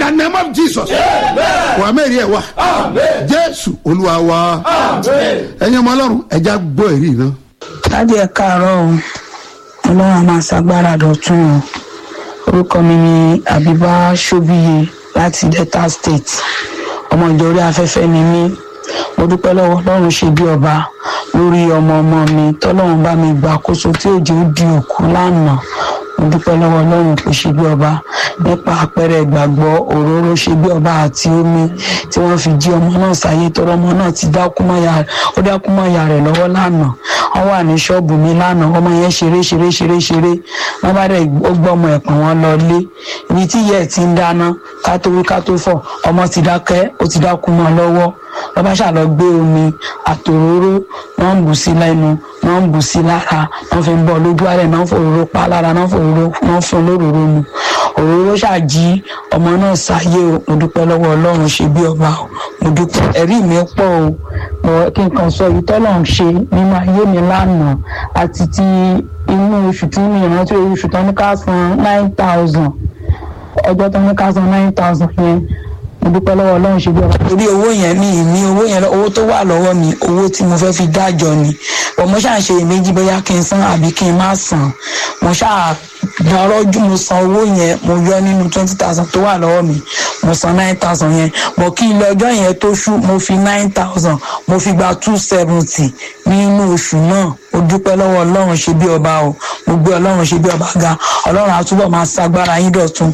the name of jesus wà mẹ́rin ẹ̀ wá jésù olúwa wa ẹ̀yin ọmọ ọlọ́run ẹja gbọ́ èrí náà. láti ẹ káàárọ̀ o ọlọ́run a máa ṣàgbára dọ̀tún o orúkọ mi ni àbíbá ṣóbíye láti delta state ọmọ ìjọ orí afẹ́fẹ́ ni mí mo dúpẹ́ lọ́wọ́ ọlọ́run ṣe bí ọba lórí ọmọ ọmọ mi tọ́lọ́run bá mi gbà kóso tí òjò di òkú lánàá mo dúpẹ́ lọ́wọ́ ọlọ́run kò ṣe bí ọba nípa àpẹẹrẹ ìgbàgbọ́ òróró ṣe bí ọba àti omi tí wọ́n fi jí ọmọ náà sáyé tọrọ ọmọ náà ti dákú mọ́ ya ó dákú mọ́ ya rẹ̀ lọ́wọ́ lánàá wọ́n wà ní ṣọ́ọ̀bù mi lánàá ọmọ yẹn ṣeré ṣeré ṣeré ṣeré wọ́n bá dẹ̀ ó gbọ́ ọmọ ẹ̀pọ̀n wọn lọ lé ibi tí ìyá ẹ̀ ti ń dáná ká tó wí ká tó fọ̀ ọmọ ti dákẹ́ ó ti dákú mọ́ lọ́wọ́ wọ́n bá ṣàlọ́ gbé omi àtòróró wọ́n ń bù sí lẹ́nu wọ́n ń bù sí lára wọ́n fi ń bọ́ lójú ààrẹ náà fòróró pa lára náà fòróró wọ́n fún lóróró mu òróró ṣàjí ọmọ náà sáyé o mo dúpẹ́ lọ́wọ́ ọlọ́run ṣe bí ọba o mo dúpẹ́ ẹ̀rí mi pọ̀ o mo kí n kàn sọ èyí tọ́lọ́run ṣe nínú ayé mi lánàá àti ti inú oṣù tí mi ìrántí oṣù tó ní ká san nine thousand ọjọ́ tó ní ká san nine thousand yẹn mo dúpẹ́ lọ́wọ́ ọlọ́run ṣe bí ọba. torí owó yẹn mi ì ní owó yẹn owó tó wà lọ́wọ́ mi owó tí mo fẹ́ fi dájọ́ ni bọ̀ mo ṣáà ṣe èméjì bóyá kí n san àbí kí n má san mo ṣáà dárọ́jú mo san owó yẹn mo yọ nínú twenty thousand tó wà lọ́wọ́ mi mo san nine thousand yẹn bọ̀ kí ilé ọjọ́ yẹn tó ṣú mo fi nine thousand mo fi gba two seventy nínú oṣù náà mo dúpẹ́ lọ́wọ́ ọlọ́run ṣe bí ọba o mo gbé ọlọ́run ṣe bí ọba ga ọlọ́run àtúbọ̀ máa ṣagbára yín dọ̀tun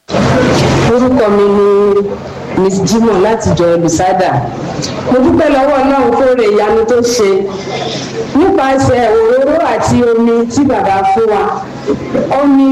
orúkọ mi ni miss jimoh láti jọ olùsádà mo dúpẹ́ lọ́wọ́ ọlọ́run fóore ìyanu tó ṣe nípasẹ̀ òróró àti omi tí bàbá fún wa omi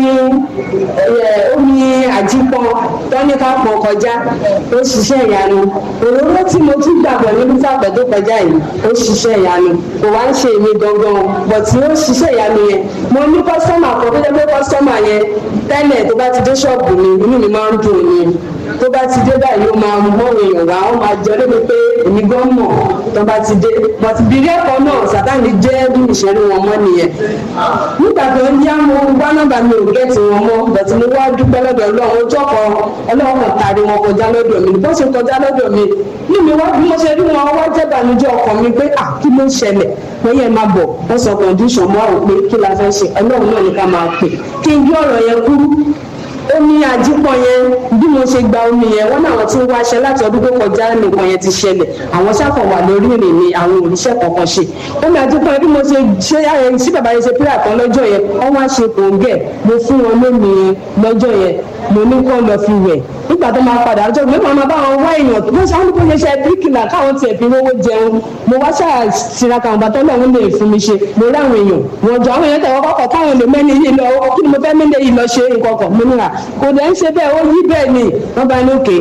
omi àjípọn tọ́níkà pọn kọjá ó ṣiṣẹ́ ìyanu òróró tí mo tún gbàgbọ́ níbi sápẹ́ tó kọjá yìí ó ṣiṣẹ́ ìyanu kò wá ń ṣe èmi gangan bọ̀ tí ó ṣiṣẹ́ ìyanu yẹn mo ní kọ́sọ́mà kan tó jẹ́ pé kọ́sọ́mà yẹn tẹ́lẹ̀ tó bá ti dé ṣọ́ọ̀bù mi inú mi máa ń dùn ni tó bá ti dé báyìí ó máa mọ èèyàn wá ó máa jẹ lóbi pé èmi gan mọ̀ tó bá ti dé bọ̀tì bírí ẹ̀kọ́ náà sátani jẹ́ bí ìṣẹ́rí wọn mọ́ nìyẹn nígbà tó ń yá mo gbá nọ́mbà mi ò gẹ́ẹ̀tì wọn mọ́ bọ̀tì mo wá dúpẹ́ lọ́dọ̀ ọlọ́run ojú ọkọ̀ ọlọ́run kan tari wọn kọjá lọ́dọ̀ mi bó ṣe kọjá lọ́dọ̀ mi ní mi wá bí mo ṣe rí wọn wá jẹ́ ìbànújẹ́ ọkàn mi pé à kí ló ń ṣẹlẹ̀ wọ́n yẹ máa bọ̀ wọ́n sọ condition mọ́ àwọn pé kí la fẹ́ ṣe ọlọ́run náà ní ká máa pè kí n gbé ọ̀rọ̀ yẹn kúrú omi àjípọ̀ yẹn bí mo ṣe gba omi yẹn wọ́n náà ti ń wáṣẹ láti ọdún tó kọjá nìkan yẹn ti ṣẹlẹ̀ àwọn sáfọ̀ wà lórí ìrìn ni àwọn òrìṣẹ́ kankan ṣe omi àjípọ̀ yẹn bí mo ṣe ṣe ayẹyẹ sí bàbá yẹn ṣe pírà kan lọ́jọ́ yẹn wọ́n wá ṣe kòńgẹ̀ mo fún wọn lómi lọ́jọ́ yẹn mo ní kó lọ fi wẹ̀ nígbà tó máa padà ọjọ́ ìgbẹ́ máa bá wọn wá èèyàn tó ṣe àwọn olùkọ́ ṣe bíríkìlà káwọn tiẹ̀ fi rówó jẹun mo wá ṣáà tiraka àwọn bàtọ́ lọ́hún lè fún mi ṣe mo rí àwọn èèyàn wọ́n jọ àwọn èèyàn tẹ̀wọ́ kọ́kọ́ káwọn lè mẹ́ni yìí lọ kí ni mo fẹ́ mẹ́ni yìí lọ ṣe nǹkan kan mo níra kò dẹ̀ ń ṣe bẹ́ẹ̀ ó yí bẹ́ẹ̀ ni wọ́n bá ní òkè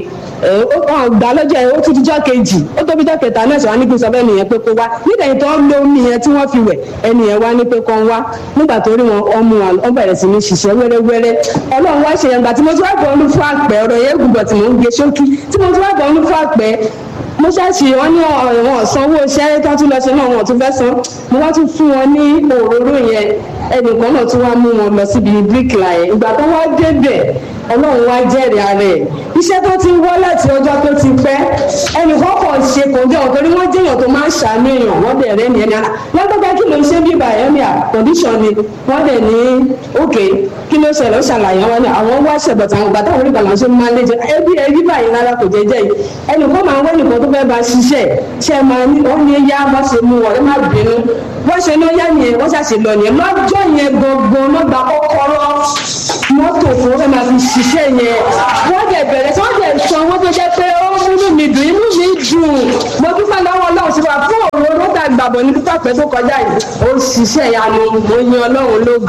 gbà lọ́jọ́ ẹ̀ ó tún dijọ́ kejì ó tóbi jọ́ kẹta náà ṣe wá ní kí n sọ bẹ́ẹ̀ nìyẹn pé kó wá nígbà yìí tó ń lo omi yẹn tí wọ́n fi wẹ̀ ẹni yẹn wá ní pé kó ń wá nígbà tó rí wọn ọmú wọn ọ bẹ̀rẹ̀ sí ní ṣiṣẹ́ wẹ́rẹ́wẹ́rẹ́ ọlọ́run wá ṣe yẹn gbà tí mo tún wá bọ̀ ọ́nú fún àpẹ ọ̀rọ̀ yẹn gùnbọ̀ tí mò ń gbé ṣókí tí mo tún wá bọ̀ ọ́nú fún àpẹ mo ṣáàṣì wọn ní ọ̀wọ́n sanwó iṣẹ́ tó tún lọ ṣe náà wọn tún fẹ́ san mo wá tún fún wọn ní òróró yẹn ẹnìkan náà tún wá mú wọn lọ síbi bíríkìlà yẹn ìgbà tó wá débẹ̀ ọlọ́run wá jẹ́rìí ara ẹ̀ iṣẹ́ tó ti ń wọ́ láti ọjọ́ tó ti pẹ́ ẹnìkan kàn ṣe kòńgẹ́ ọ̀ torí wọ́n jẹ́yàn tó máa ń ṣàánú èèyàn wọ́n dẹ̀ rẹ́ nìyẹn náà lọ́gbọ́gbẹ́ kí ló ń ṣe bíbà ẹ̀ ní à condition ni wọ́n dẹ̀ ní òkè kí ló ṣẹlẹ̀ ó ṣàlàyé wọn ni àwọn wá ṣẹ̀bọ̀tà àwọn gbàtà orí kan ṣe máa ń léjẹ ẹbí ẹbí báyìí rárá kò jẹjẹ yìí ẹnìkan máa ń wẹ́ nìkan tó fẹ́ bá ṣiṣẹ́ ṣe máa ní wọ́n ní yá wọ́n ṣe mú wọn ẹ má bínú wọ́n ṣe ló yá nìyẹn wọ́n ṣàṣe lọ nìyẹn lọ́jọ́ yẹn gangan ló gba kọ́kọ́rọ́ mọ́tò fún wọn fẹ́ máa fi ṣiṣẹ́ yẹn wọ́n dẹ̀ bẹ̀rẹ̀ tí wọ́n dẹ̀ san owó tó jẹ́ pé ó múnú mi dùn inú mi dùn mo dúpẹ́ lọ́wọ́ ọlọ́run sí wa fún òróró tá a gbàgbọ́ ní pípa pẹ́ tó kọjá yìí ó ṣiṣẹ́ ìyanu mo yin ọlọ́run lógo.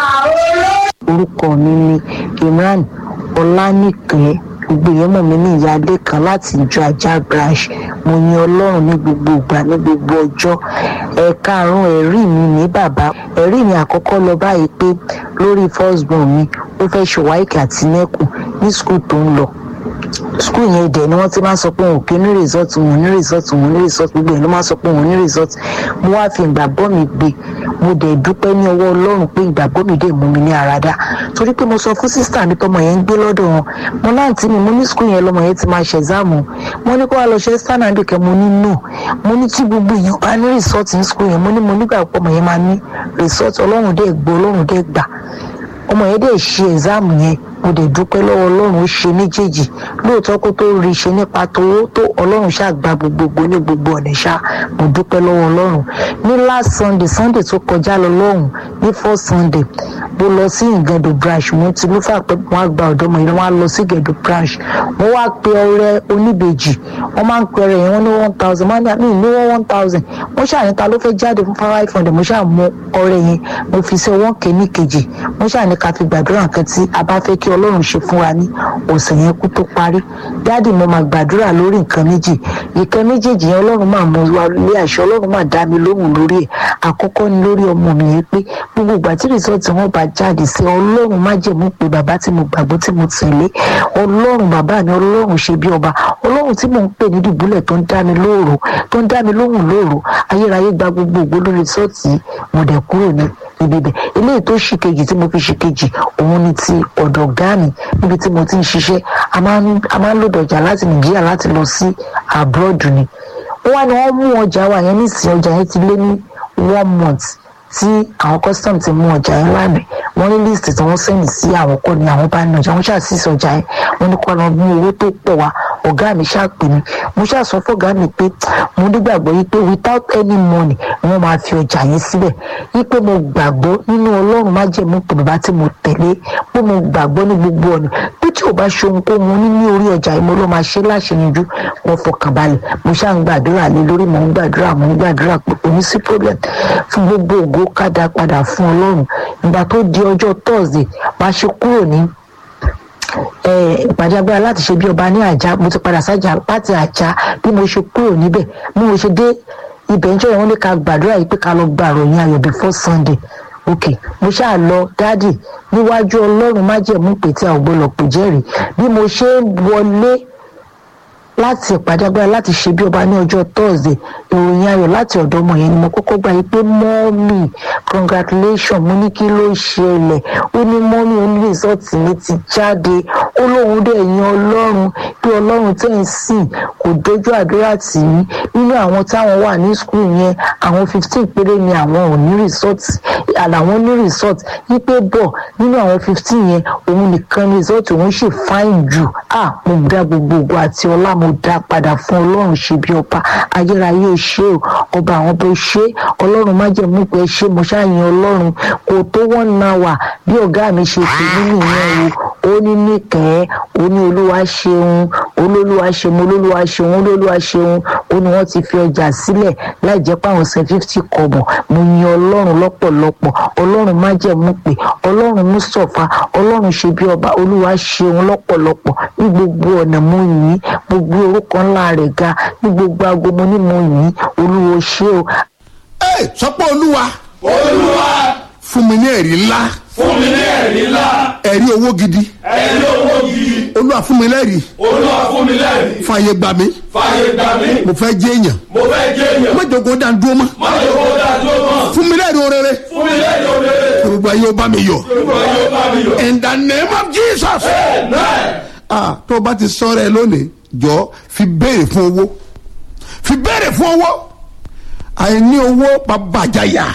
orúkọ mi ni imran ọlánìkẹ́ gbogbo èèyàn mọ̀ mí ní ìyáálé kan láti ìjọ ajá branch mo yin ọlọ́run ní gbogbo ìgbà ní gbogbo ọjọ́ ẹ̀ka àrùn ẹ̀rí mi ní bàbá ẹ̀rí mi àkọ́kọ́ lọ báyìí pé lórí first born mi ó fẹ́ ṣe wáìkì àti nẹ́kù ní skul tó ń lọ skul yẹn dẹ̀ ni wọ́n ti máa ń sọ pé òun kì í ní result òun ní result òun ní result gbogbo yẹn ló máa ń sọ pé òun ní result mo wá fi ìgbàgbọ́ mi gbé mo dẹ̀ dúpẹ́ ní ọwọ́ ọlọ́run pé ìgbàgbọ́ mi dẹ̀ mú mi ní àràdá torí pé mo sọ fún sísítà mi tọmọ yẹn ń gbé lọ́dọ̀ wọn mo láǹtí mi mo ní skul yẹn lọmọ yẹn ti máa ṣe ẹ̀záàmù mo ní kó wá lọ ṣe stanley andike mo ní no mo ní tí gbogbo èèyàn bá ní result ní skul yẹn mo ní mo nígbà pọ̀ ọmọ yẹn máa ní result ọlọ́run dẹ̀ gbọ́ ọlọ́run dẹ̀ gbà ọmọ yẹn dẹ̀ ṣe ẹ̀záàmù yẹn mo dẹ̀ dúpẹ́ lọ́wọ́ ọlọ́run ó ṣe méjèèjì lóòótọ́ kó tó rí ṣe nípa tówó tó ọlọ́run ṣáà gba gbogbogbò ní gbogbo ọ̀nà ṣá mo dúpẹ́ lọ́wọ́ ọlọ́run ní last sunday sunday tó kọjá lọ lọ́hùn ní first sunday mo lọ sí ìgẹ̀dọ̀ branch mo ti lúfà pé wọ́n á gba ọ̀dọ́ ọmọ yẹn wọ́n á lọ sí ìgẹ̀dọ̀ branch mo wá pe ọrẹ oníbejì wọ́n máa ń pe ọrẹ yẹn wọ́n ní one thousand wọ́n ní ní wọ́n one thousand mo ṣàní ta ló fẹ́ jáde fún five hundred mo ṣáà mú ọrẹ yẹn mo fi sí ọwọ́ kẹ́ní kejì mo ṣàní ká fi gbàdúrà nǹkan tí a bá fẹ́ kí ọlọ́run ṣe fún wa ní ọ̀sẹ̀ yẹn kú tó parí dáàdì mo máa gbàdúrà lórí nǹkan méjì ìkan méjèèjì yẹn ọlọ́run máa mú wa lé àṣẹ ọlọ́run máa dá mi lóhùn lórí ẹ̀ àkọ́kọ́ ni lórí ọmọ mi yẹn pé gbogbo ìgbà tí rìsọ́ọ̀tì wọn bá jáde sí ọlọ́run má jẹ̀mú pé bàbá tí mo gbàgbọ́ tí mo tẹ̀lé ọlọ́run bàbá mi ọlọ́run ṣe bí ọba ọlọ́run tí mò ń pè ní dìbúlẹ̀ tó ń dá mi lóòrò tó ń dá mi lóhùn lóòrò ayérayé gba gbogbo ògbó lórí rìsọ́ọ̀tì mo dẹ̀ kúrò ní ibi bẹ̀ eléyìí tó ṣì kejì tí mo fi ṣì kejì òun ni ti ọ̀dọ̀ ọ̀gá mi níbi tí mo ti ń ṣiṣẹ́ a máa ń lòdì ọjà láti nàìjíríà láti lọ sí abroad ni wọ́n ní wọ́n mú ọjà wa yẹn nísìnyí ọjà yẹn ti lé ní one month tí àwọn custom ti mú ọjà yẹn lánàá wọ́n ní list tí wọ́n sẹ́yìn sí àwọn kọ́ ni àwọn bá ní ọjà wọ́n ṣàṣìṣe ọjà yẹn wọ́n ní kó lọ mú owó tó pọ̀ wá ọ̀gá mi ṣàpè mí mo ṣàṣọ fọ́gá mi pé mo nígbàgbọ́ yìí pé without any money wọ́n máa fi ọjà yẹn síbẹ̀ yìí pé mo gbàgbọ́ nínú ọlọ́run má jẹ́ mú pé bàbá tí mo tẹ̀lé pé mo gbàgbọ́ ní gbogbo ọ̀nà pé tí ò bá ṣe ohun kó mo ní ní orí ọjà yìí mo ló máa ṣe láṣẹyinjú wọn fọkàn balẹ̀ mo ṣáà ń gbàdúrà lé lórí mo ń gbàdúrà mo ń gbàdúrà pé kò ní sí problem fún gbogbo ògo kádà padà fún ọlọ́run ìgbà tó di ọjọ́ thursday máa ṣe kúrò ní ìpàdé agbára láti ṣe bí ọba ní àjà mo ti padà sájà láti àjà bí mo ṣe kúrò níbẹ̀ bí mo ṣe dé ibẹ̀ ń jọyọ̀ wọ́n ní ká gbàdúrà yìí pé ká lọ gba àròyìn ayọ̀ before sunday ok mo ṣáà lọ dádì níwájú ọlọ́run májẹ̀mú pé tí a ò gbọ́dọ̀ pè jẹ́rìí bí mo ṣe ń wọlé láti ìpàdé agbára láti ṣe bí ọba ní ọjọ́ thursday ìròyìn ayọ̀ láti ọ̀dọ̀ ọmọ yẹn ni mo kọ́kọ́ gbà yìí pé mọ́mì congratulation mo ní kí ló ṣẹlẹ̀ ó ní mọ́mì ó ní rìsọ́ọ̀tì mi ti jáde ó lóun dẹ̀ yan ọlọ́run pé ọlọ́run tẹ̀ ń sìn kò dojú àdúrà tì í nínú àwọn táwọn wà ní skul yẹn àwọn fifteen péré ni àwọn ò ní rìsọ́ọ̀tì àlàwọn ní rìsọ́ọ̀tì yí pé bọ̀ nínú àwọn fifteen yẹn òun nìkan ní rìsọ́ọ̀tì òun ṣì fáìn jù à mo dá gbogbo ògo àti ọlá mo dá padà fún ọlọ́run ṣe bí ọba ayérayé ò ṣe o ọba àwọn bó ṣe ọlọ́run má jẹ́ mú pé ṣe mo ṣáàyàn ọlọ́run kò tó wọ́n na wà bí ọ̀gá mi ṣe pè mí nìyẹn o ó ní níkẹ́ ó ní olúwa ṣeun olólùwà ṣeun olólùwà ṣeun olólùwà ṣeun ó ní wọ́n ti fi ọjà sílẹ̀ láì jẹ́ pé àwọn san fifty kọ̀bọ̀ mo yin ọlọ́run lọ́pọ̀lọpọ̀ ọlọ́run má jẹ́ mú pé ọlọ́run mustapha ọlọ́run ṣe bí ọba olúwa ṣeun lọ́pọ̀lọpọ̀ ní gbogbo ọ̀nà mo yìn mo gbé orúkọ ńlá rẹ̀ ga ní gbogbo aago mo ní mo yìn olúwo ṣe o. ẹ sọ pé olúwa olúwa fún mi ní ẹ̀rí ńlá fún mi ní ẹ̀rí ńlá ẹ̀rí owó gidi ẹ̀rí owó gidi olúwa fún mi lẹ́rìí olúwa fún mi lẹ́rìí fàyè gbà mí fàyè gbà mí mo fẹ́ jẹ́ èèyàn mo fẹ́ jẹ́ èèyàn mẹ́jọ̀gọ́ dá dúró mọ́ má jẹ́ kó dá dúró mọ́ fún mi lẹ́rìí orere fún mi lẹ́rìí òrèrè gbogbo ayé ó bá mi yọ olúwa yóò bá mi yọ. in the name of jesus amen ah tó o bá ti sọ rẹ lónìí jọ fi béèrè fún owó fi béèrè fún owó àìní owó babàjáyà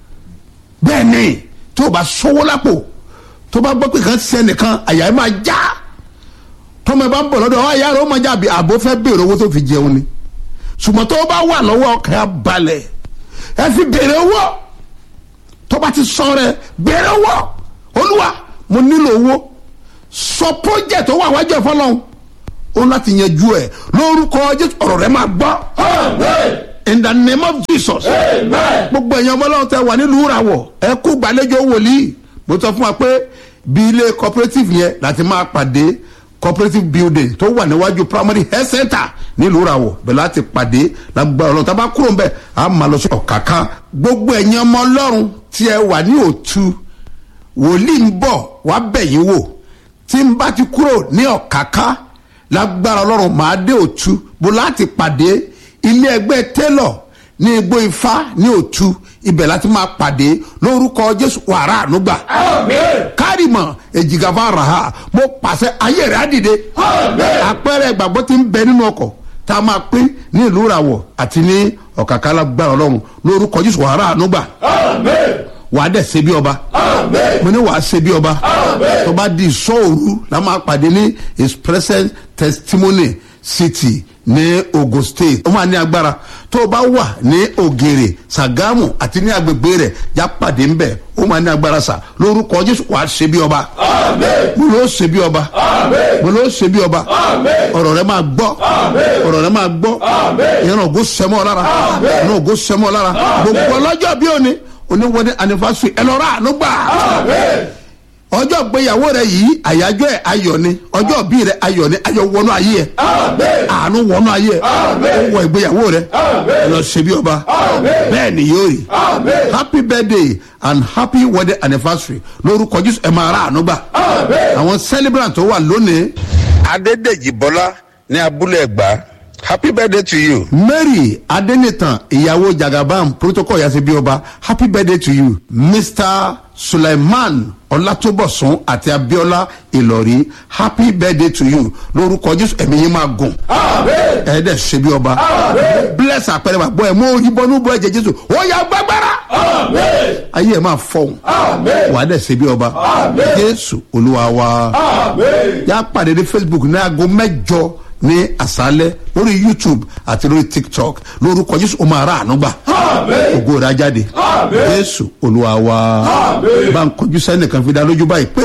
bẹ́ẹ̀ ni tó o bá sọ́wọ́ lápò tó o bá gbọ́ pé kan ti sẹ́nìkan àyà ẹ̀ máa já tọ́mọ ẹ bá ń bọ̀ lọ́dọ̀ àyà rẹ̀ ó máa já àbí àbó fẹ́ béèrè owó tó fi jẹun ni ṣùgbọ́n tó o bá wà lọ́wọ́ ọkàn á balẹ̀ ẹ fi béèrè owó tó o bá ti sọ rẹ béèrè owó olúwa mo nílò owó sọ project tó wà wájú ẹ fọlọ́n ó láti yanjú ẹ lórúkọ jésù ọ̀rọ̀ rẹ máa gbọ́ amen in the name of jesus amen gbogbo ẹ̀yàn ọmọlọ́run tẹ wà nílùú ìràwọ̀ ẹ kú gbàlejò wòlíì mo sọ fún wa pé bí ilé cooperative yẹn láti máa pàdé cooperative building tó wà níwájú primary health center nílùú ìràwọ̀ bẹ́ẹ̀ láti pàdé lágbára ọlọ́run tá a bá kúrò ń bẹ̀ á máa lọ sí ọ̀káká gbogbo ẹ̀yàn ọmọ ọlọ́run tí ẹ wà ní òtú wòlíì ń bọ̀ wá bẹ̀ yín wò tí n bá ti kúrò ní ọ̀káká lágbára ọlọ́run màá dé òtú bó láti pàdé ilé ẹgbẹ́ télọ̀ ní igbó ifá ní òtú ibẹ̀ láti máa pàdé lórúkọ jésù wàrà ànúgbà kárìmọ̀ èjìgàfà ràhà mo pàṣẹ ayé rẹ̀ á dìde àpẹẹrẹ ìgbàgbọ́ ti ń bẹ nínú ọkọ̀ tá a máa pín ní ìlú ìràwọ̀ àti ní ọ̀kàkà lágbára ọlọ́run lórúkọ jésù wàrà ànúgbà wàá dẹ̀ ṣe bí ọba mo ní wàá ṣe bí ọba tó bá di sọ́ọ̀rù la máa pàdé ní his present testimony city ní ogun state ó máa ní agbára tó o bá wà ní ògèrè sàgámù àti ní agbègbè rẹ̀ já pàdé ńbẹ̀ ó máa ní agbára sà lórúkọ jésù wàá ṣe bí ọba mo ló ṣe bí ọba mo ló ṣe bí ọba ọ̀rọ̀ rẹ máa gbọ́ ọ̀rọ̀ rẹ máa gbọ́ ìran ògo sẹ́mọ́ lára ìran ògo sẹ́mọ́ lára gbogbo ọlọ́jọ́ bí òní oníwọ́dé anifásitì ẹ lọ rà àánú gbà ọjọ́ gbéyàwó rẹ yìí àyájọ́ ẹ̀ ayọ̀ ni ọjọ́ bí rẹ ayọ̀ ni ayọ̀ wọnú ayé ẹ̀ àánú wọnú ayé ẹ̀ ó wọ ìgbéyàwó rẹ ẹ lọ ṣe bí ọba bẹ́ẹ̀ ni yóò rí happy birthday and happy wedding anniversary lórúkọ jésù ẹ máa rà àánú gbà àwọn celebrant tó wà lónìí adédèjì bọ́lá ní abúlé ẹ̀gbá happy birthday to you. mary adenitan ìyàwó jagabam protocol yasi bí ọba happy birthday to you mr suleiman ọlátúbọ̀sún àti abiola ìlọrí happy birthday to you lórúkọ jésù ẹ̀mí yín máa gùn ẹ̀ẹ́dẹ̀ ṣe bí ọba bless àpẹẹrẹ wa bọ́ ẹ̀ mú ìbọnú bọ́ ẹ̀jẹ̀ jésù ó yà gbàgbára ayé ẹ̀ máa fọ̀hún wàá dẹ̀ ṣe bí ọba jésù olúwa wa yà pàdé ní facebook ní aago mẹ́jọ ní àṣálẹ́ lórí youtube àti lórí tiktok lórúkọ jésù ó máa rà àánú gbà ògo rẹ̀ á jáde jésù olúwa wa bá ń kọjú sẹ́nìkan fi dá lójú báyìí pé.